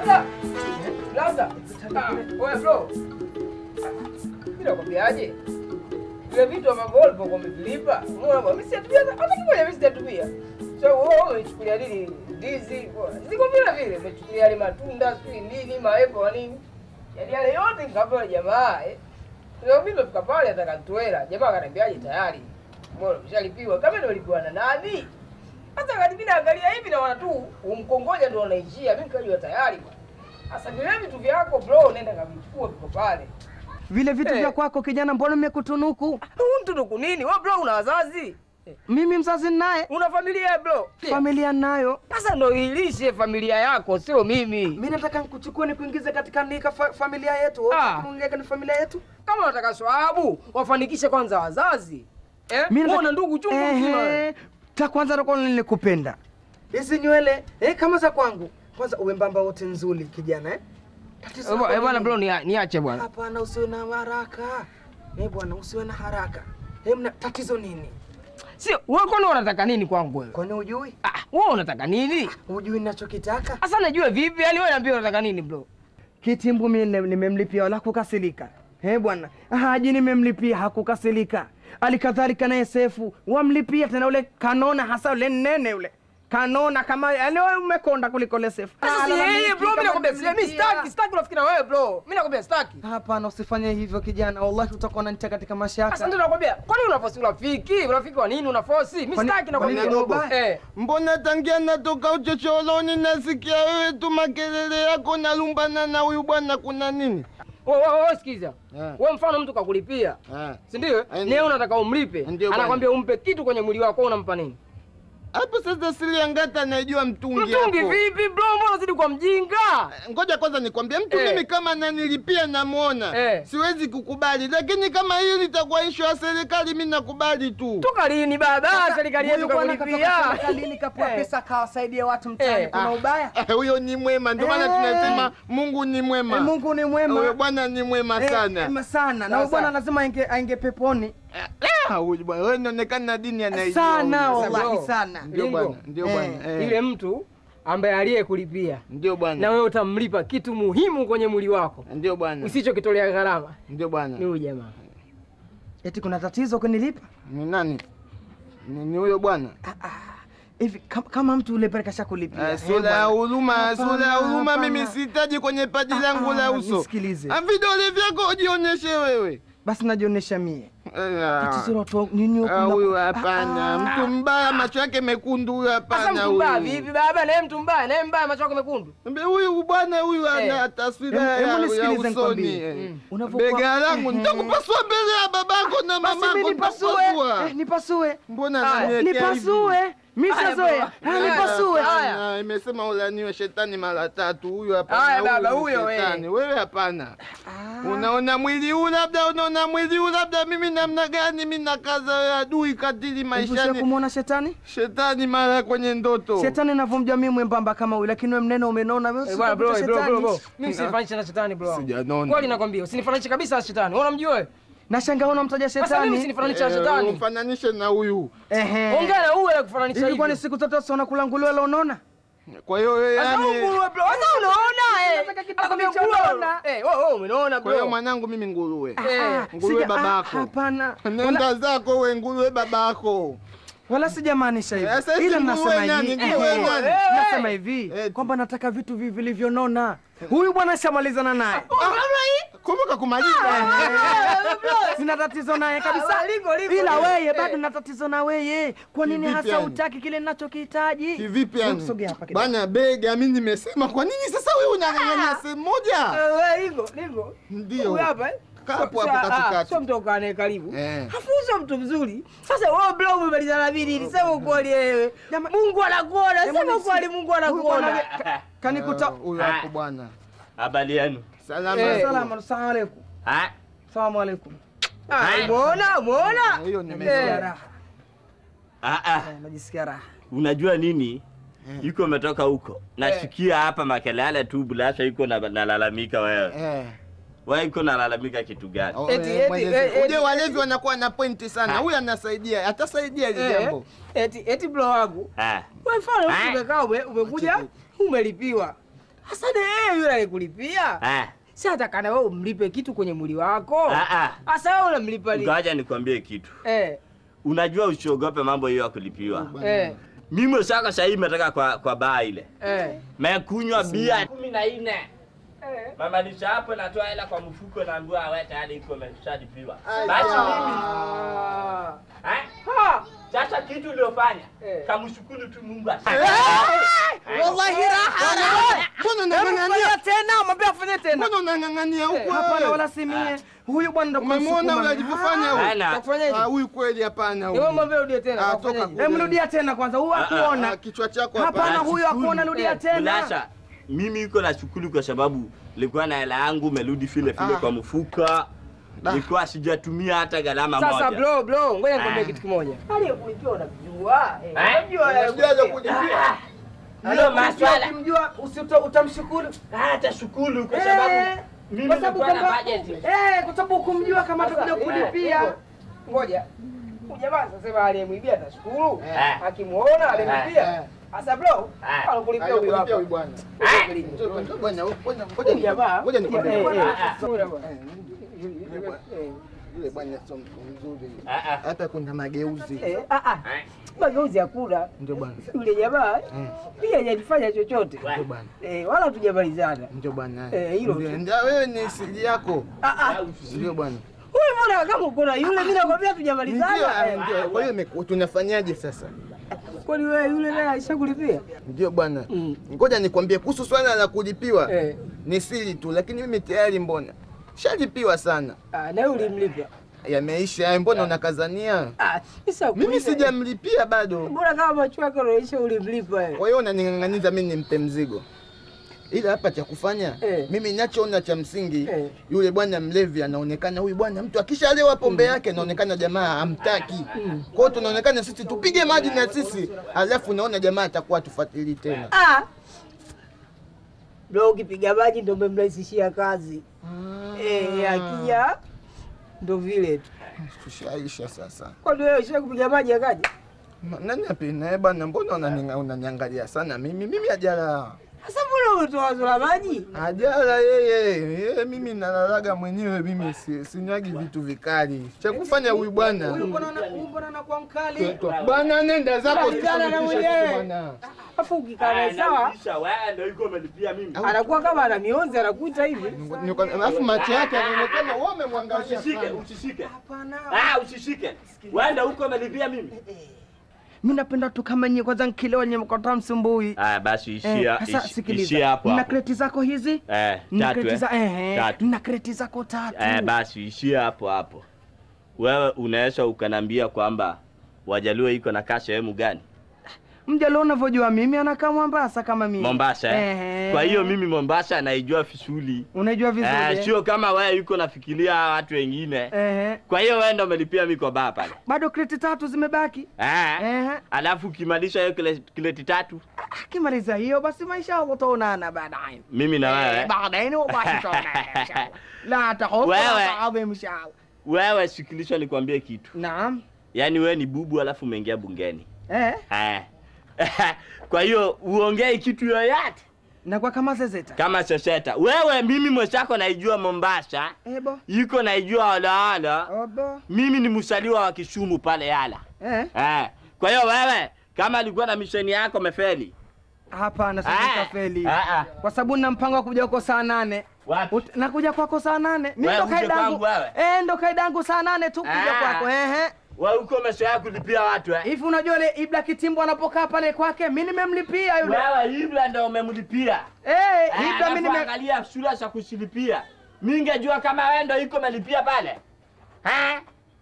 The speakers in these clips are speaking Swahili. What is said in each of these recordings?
Labda. Labda. Ah, Oya bro. Mimi nakwambiaje? Vile vitu ambavyo wewe ulikuwa umevilipa, unaona bwana, mimi sijatumia hata kimoja mimi sijatumia. So wewe umechukulia nini ndizi? Ziko vile vile, umechukulia yale matunda, sijui nini, maembe na nini. Yaani yale yote nikapa yule jamaa eh. Leo mimi nimefika pale nataka nitoela. Jamaa akaniambiaje tayari. Mbona umeshalipiwa? Kama ndio ulipiwa na nani? Sasa wakati mimi naangalia hivi naona tu umkongoja ndio unaishia. Mimi nikajua tayari bwana. Sasa vile vitu vyako bro, nenda kavichukue viko pale. Vile vitu Eh. vya kwako kijana, mbona nimekutunuku? Huu mtunuku nini? Wewe bro una wazazi? Mimi mzazi ninaye, Una familia bro? familia nayo. Sasa ndo ilishe familia yako, sio mimi. Mimi nataka nikuchukue nikuingize katika nika fa familia yetu. Ah. Kuingia ni familia yetu. Kama unataka swahabu, wafanikishe kwanza wazazi. Eh? Mimi Wewe nataka- una ndugu chungu mzima. Ehe. Ta kwanza ndio nilikupenda. Hizi nywele eh, kama za kwangu. Kwanza uwe mbamba wote nzuri kijana eh. Tatizo Eh, lako bwana nini? bro, nia- niache bwana. Hapana, usiwe na haraka. Eh bwana, usiwe na haraka. Eh, mna tatizo nini? Sio, wewe kwani unataka nini kwangu wewe? Kwani hujui? Ah, wewe unataka nini? Hujui ninachokitaka? Sasa najua vipi? Yaani wewe niambie unataka nini bro? Kitimbu mimi nime- nimemlipia wala kukasilika. Eh bwana, Haji nimemlipia hakukasilika. Alikadhalika naye Sefu wamlipia tena ule kanona hasa ule nene ule. Kanona kama yani wewe umekonda kuliko ile Sefu. Sasa si Alalamiki yeye bro, mimi kama nakwambia si- mimi nimemlipia. sitaki, sitaki urafiki na wewe bro. Mimi nakwambia sitaki. Hapana, usifanye hivyo kijana, wallahi utakuwa unanitia katika Sasa mashaka. ndio nakwambia, kwani unafosi urafiki? Urafiki wa nini unafosi? Mimi Kwani- sitaki nakwambia. kwani ni ubaya? Eh. Mbona tangia natoka uchochoroni nasikia wewe tu makelele yako nalumbana na huyu bwana, kuna nini? Wewe wewe wewe sikiza. Eh. Wewe mfano mtu kakulipia. Eh. Si ndio? Eh, Ni wewe unataka umlipe. Ndio bwana. Anakwambia umpe kitu kwenye mwili wako unampa nini? Hapo sasa siri angata anajua mtungi Mtungi hapo. vipi bro? Mbona unazidi kwa mjinga? Ngoja kwanza nikwambie, mtu Eh. mimi kama nanilipia namuona Eh. siwezi kukubali, lakini kama hili litakuwa ishu ya serikali, mi nakubali tu. Toka lini baba? Serikali yetu Huyu bwana kakulipia. katoka serikalini kapewa Eh. pesa kawasaidia watu mtaani. Eh. Kuna Ah. ubaya? Eh, Huyo ni mwema, ndio maana Eh. tunasema Mungu ni mwema. Eh, Mungu ni Huyo mwema. bwana ni mwema Eh, sana. mwema sana. Na Sasa. huyu bwana lazima ainge ainge peponi. Ah, huyu bwana wewe inaonekana dini anaijua. Sana huyu. wallahi bro. sana. Ndio Bingo. bwana, ndio Eh. bwana. eh. Ile mtu ambaye aliyekulipia Ndio na bwana. wewe utamlipa kitu muhimu kwenye mwili wako Ndio bwana. usichokitolea gharama Ndio bwana. ni huyu jamaa. Eti kuna tatizo kunilipa? Ni nani? Ni ni huyo bwana. Hivi kama, kama mtu ule pale kashakulipia. Eh, eh, Sura ya bwana. huruma, Hapana, sura ya huruma hapana. mimi sihitaji kwenye paji langu la Ah, uso. nisikilize. Ah, Vidole vyako ujionyeshe wewe. Basi najionyesha mie. Eh, ah. Tatizo la watu wa- nini huku Ah, na- huyu hapana, Ah, mtu mbaya, macho yake mekundu huyu, Sasa hapana mtu mbaya huyu. vipi baba? Naye mtu mbaya, naye mbaya macho yako mekundu. Mbe huyu bwana huyu ana Eh. taswira Hebu- hebu ya, ya nisikilize usoni. nikwambie. eh. Mm. Unavyokuwa- Bega langu Ehe. nitakupasua mbele ya babako na Basi mimi mamako nipasue. nitakupasua. Eh, nipasue. Mbona Haya, ananiwekea hivi? Nipasue. Mimi Haya, shazoea. baba. Ah, nipasue. Haya. Hapana, imesema ulaniwe shetani mara tatu. Huyu hapana, Haya, baba, huyu huyo wewe. shetani. Wewe hapana. Unaona mwili huu labda, unaona mwili huu labda, mimi namna gani? Mimi nakaza wewe adui katili Hivi maishani, kumwona shetani? shetani mara kwenye ndoto. Shetani navyomjua mimi mwembamba kama huyu, lakini wewe mnene umenona wewe. Eh, bwana bro, usikuta bro, bro, bro. shetani. Mimi usinifananishe na shetani bro. wangu. Sijanona. Kweli nakwambia, usinifananishe kabisa na shetani. Wewe unamjua wewe? Nashangaa unamtaja Sasa mimi shetani. usinifananishe na Eh, shetani. Umfananishe na huyu. Ehe. Ongea na huyu kufananisha Hivi hivi. kwani siku zote sio unakula nguruwe la unaona? Kwa hiyo wewe Sasa yani, nguruwe bro. Sasa unaona eh. Nataka kitu Anakwambia kilichoona. nguruwe. Eh, wewe wewe umeona kwa hiyo bro. mwanangu mimi nguruwe. Eh. Nguruwe Sija- ah, babako. Hapana. Wala, Nenda zako we nguruwe babako. wala sijamaanisha Eh, sasa hivi. hivi Ila nguruwe nasema nani? hivi. Nguruwe ehe, nani? Nasema hivi Eh. kwamba nataka vitu vi- vilivyonona. Huyu bwana shamalizana naye. Kumbuka kumaliza. Sina tatizo naye kabisa. Ah, liko, liko, Ila liko. weye Eh. bado na tatizo na weye. Kwa nini Kivipi hasa yani? utaki kile ninachokihitaji? Kivipi Hebu yani? sogea hapa kidogo. Bana bega mimi nimesema kwa nini sasa wewe unang'ang'ania sehemu moja? Wewe liko, liko. Ndio. Huyu hapa eh? Kaa hapo Sio- hapo ah, katikati. Sio mtu ukane karibu. Eh. Afu sio mtu mzuri. Sasa wewe bro umemalizana nini? Sema ukweli wewe. Jama- Mungu anakuona. Hebu Sema nisi- ukweli Mungu Huyu anakuona. bwana ka- Kanikuta. Huyu hapo bwana. Habari yenu? Salama. Eh. Salamu assalamu alaikum. Ah, Salamu alaikum. Ah, umeona? Umeona? Hiyo Eh. Najisikia raha. ah, ah. Eh, Najisikia raha. Unajua nini? Yuko umetoka huko. Nasikia hapa makelele tu bulasha yuko na nalalamika wewe. Eh. Wewe yuko nalalamika kitu gani? Oh, Eti, eh, eti, Mwenyezi- eh, eti, Uje walevi wanakuwa na pointi sana. Ha. Huyu anasaidia, atasaidia hili Eh, jambo. Eti eti bro wangu. Ah. Wewe mfano Ah. umekaa ume- umekuja umelipiwa. Hasa ni yeye yule alikulipia. Eh. Si atakana wewe umlipe kitu kwenye mwili wako. Ah, ah. Hasa wewe unamlipa nini? Ngoja nikwambie kitu. Eh, Unajua usiogope mambo hiyo ya kulipiwa. eh, Mimi sasa sasa hivi nimetoka kwa kwa baa ile. eh. Mekunywa bia kumi na nne. Eh. Mamalisha hapo natoa hela kwa mfuko naambiwa awe tayari iko imeshalipiwa. Aya. Basi mimi Ah. eh? Ha! Sasa kitu uliofanya Eh. kamshukuru tu Mungu. Wallahi raha. Mbona Hebu unang'ang'ania? fanya tena, mwambie afanye tena. Mbona unang'ang'ania huku Hapana wewe? wala si mie. Huyu bwana ndo Umemwona kumsukuma. yule alivyofanya huyu? Hana. Takufanyaje? Ah, huyu kweli hapana Wewe huyu. mwambie urudie tena. Ah, takufanyaje? toka kule. Hebu rudia tena kwanza. Huyu Ah, akuona. kichwa chako Hapana, hapana. huyu akuona, rudia Eh, tena. Ulasha, mimi iko na shukuru kwa sababu nilikuwa na hela yangu meludi vile vile Ah. kwa mfuka. Nilikuwa sijatumia hata gharama Sasa moja. bro bro, ngoja nikwambie Ah. kitu kimoja. Aliyekulipiwa unamjua. Eh, Eh? unamjua Unajuaje aliyekulipiwa. kulipia? Hiyo maswala Ukimjua usito- utamshukuru. hata shukuru kwa Eh, sababu mimi kwa sababu nilikuwa na kwamba- budget. eh, kwa sababu ukumjua kama Sasa, atakuja eh, kulipia. hivyo. Ngoja. Huyu jamaa sasa aliyemwibia atashukuru. Eh. Akimuona aliyemwibia. Eh. Sasa bro, Eh. alikulipia huyu Alikulipia hapa. huyu bwana. Eh. Njoo, njoo bwana, ngoja- ngoja Huyu ni- jamaa. ngoja nikwambie. Eh, bwana. eh, Ah, ah. huyu bwana. Eh, Eh. Yule bwana sio mtu mzuri. Ah, ah. Hata kuna mageuzi. Eh, ah ah. Eh. Mageuzi ya kula. Ndio bwana. Yule jamaa Mm. pia hajafanya chochote. Ndio bwana. Eh, wala hatujamalizana. Ndio bwana. Eh, hilo Ndio, tu. ndio wewe ni siri yako. Ah ah. Ndio bwana. Huyu mbona kama uko na yule mimi nakwambia Ndio, hatujamalizana. eh, Eh, ndio. Kwa hiyo imeku- tunafanyaje sasa? Kwani wewe yule naye alishakulipia? Ndio bwana. Mm. Ngoja nikwambie kuhusu swala la kulipiwa. Eh. Ni siri tu, lakini mimi tayari mbona shalipiwa sana. Ah, na yule ulimlipa. Yameisha hayo, mbona unakazania? Ah, sasa Mimi kuuliza- sijamlipia bado. Mbona kama macho yako yanaonyesha ulimlipa wewe? Kwa hiyo unaning'ang'aniza mimi nimpe mzigo. Ila hapa cha kufanya Eh. mimi ninachoona cha msingi Eh. yule bwana mlevi anaonekana, huyu bwana mtu akishalewa pombe yake anaonekana jamaa hamtaki. Kwa hiyo tunaonekana sisi tupige maji na sisi, alafu naona jamaa atakuwa tufuatilii tena. Ah. Bro, ukipiga maji ndio umemrahisishia kazi. Eh, akija ndo vile tu. Tushaisha sasa. Kwani wewe usha kupiga maji akaja? Ma- Nani apina eh bwana, mbona unaninga- unaniangalia sana mimi? Mimi ajala Sasa mbona umetoa wazo la maji? ajala yeye yeye, mimi nalalaga mwenyewe, mimi si, sinywagi vitu vikali. Cha kufanya huyu bwana Huyu mbona ana- huyu mbona anakuwa mkali? bwana, nenda zako Kijana na usisababishe mwenyewe. kitu bwana. Alafu ukikaa naye sawa, Naulisha wewe ndio iko umelipia mimi. anakuwa kama ana mionzi anakuita hivi. Niko- Alafu macho yake yanaonekana wewe umemwangalia Usishike, sana. usishike. Hapana. Ah, usishike. Wewe ndio uko umelipia mimi. Mimi napenda tu kama nyie kwanza nkilewa nyie mkota msumbui. Ah, basi Eh, ishia sasa ishi- sikiliza. ishia hapo Nina hapo. kreti zako hizi? Eh, Nina tatu kreti eh. za eh, Tatu. nina kreti zako tatu. Eh, basi ishia hapo hapo. Wewe unaweza ukanambia kwamba Wajaluo iko na kaa sehemu gani? Mjalo unavyojua mimi anakaa Mombasa kama mimi. Mombasa. Eh. Eh. Kwa hiyo mimi Mombasa naijua vizuri. Unaijua vizuri. Eh, eh? sio kama wewe yuko nafikiria watu wengine. Eh. Kwa hiyo wewe ndio umelipia mimi kwa baa pale. Bado kreti tatu zimebaki. Eh. Eh. Alafu ukimalisha hiyo kile kileti tatu, Akimaliza hiyo basi maisha Allah utaonana baadaye. mimi na wewe. Eh, baadaye wallahi tutaonana inshallah. La tahofu Wewe. la taadhim inshallah. Wewe sikilisha nikwambie kitu. Naam. Yaani wewe ni bubu alafu umeingia bungeni. Eh. Eh. Kwa hiyo uongei kitu yoyote Na kwa kama zezeta. kama soseta. Wewe mimi mwenzako naijua Mombasa, Ebo. yuko naijua Olaola. Obo. Mimi ni msaliwa wa Kisumu pale Yala. Eh. Eh. Kwa hiyo wewe kama alikuwa na misheni yako mefeli. Hapana, Ah. sasa feli. Ah, ah. Kwa sababu nina mpango wa kuja huko saa nane. Wapi? Ut- Nakuja kwako saa nane. Mimi Wewe ndo uje kaidangu. kwangu wewe? Eh, ndo kaidangu saa nane tu kuja Ah. kwako. Ehe. Wewe uko umezoea kulipia watu eh? Hivi unajua ile Ibla Kitimbo anapokaa pale kwake, mimi nimemlipia yule. Wewe Ibra ndio umemlipia. Eh, Eh, Ibla mimi alafu nime angalia sura za kusilipia. Mimi ningejua kama wewe ndio iko umelipia pale. Ha?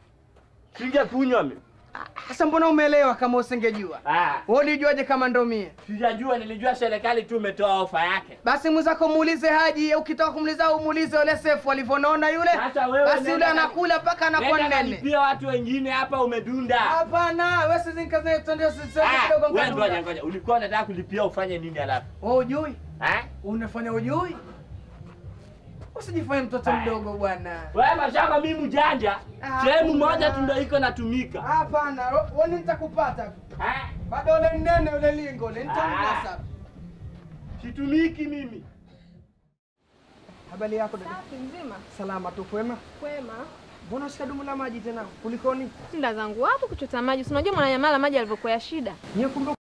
Singekunywa mimi. Sasa mbona umeelewa kama usingejua? Ah. Wewe ulijuaje kama ndo mie? Sijajua, nilijua serikali tu imetoa ofa yake. Basi mwenzako muulize Haji, ukitaka kumuuliza au muulize yule Sefu alivyonona yule. Sasa wewe Basi nenda yule ka- anakula mpaka anakuwa Nenda nene. kalipia watu wengine hapa umedunda. Hapana, wewe sisi nikaze tuende sisi Ah, kidogo wewe ngoja ngoja. ngoja. Ulikuwa unataka kulipia ufanye nini alafu? Wewe ujui? Eh? Unafanya ujui? Usijifanye mtoto mdogo bwana. Wewe mashaka mimi mjanja. Ah, Sehemu kuna- moja tu ndio iko natumika. Hapana, wewe nitakupata. Eh? Bado ule nene ule lingo, ule nitamnasa. Situmiki mimi. Habari yako dada? Safi mzima. Salama tu, kwema? Kwema. Mbona ushika dumu la maji tena? Kulikoni? Shinda zangu hapo kuchota maji. Si unajua Mwananyamala maji alivyokuwa ya shida. Nyie kumbe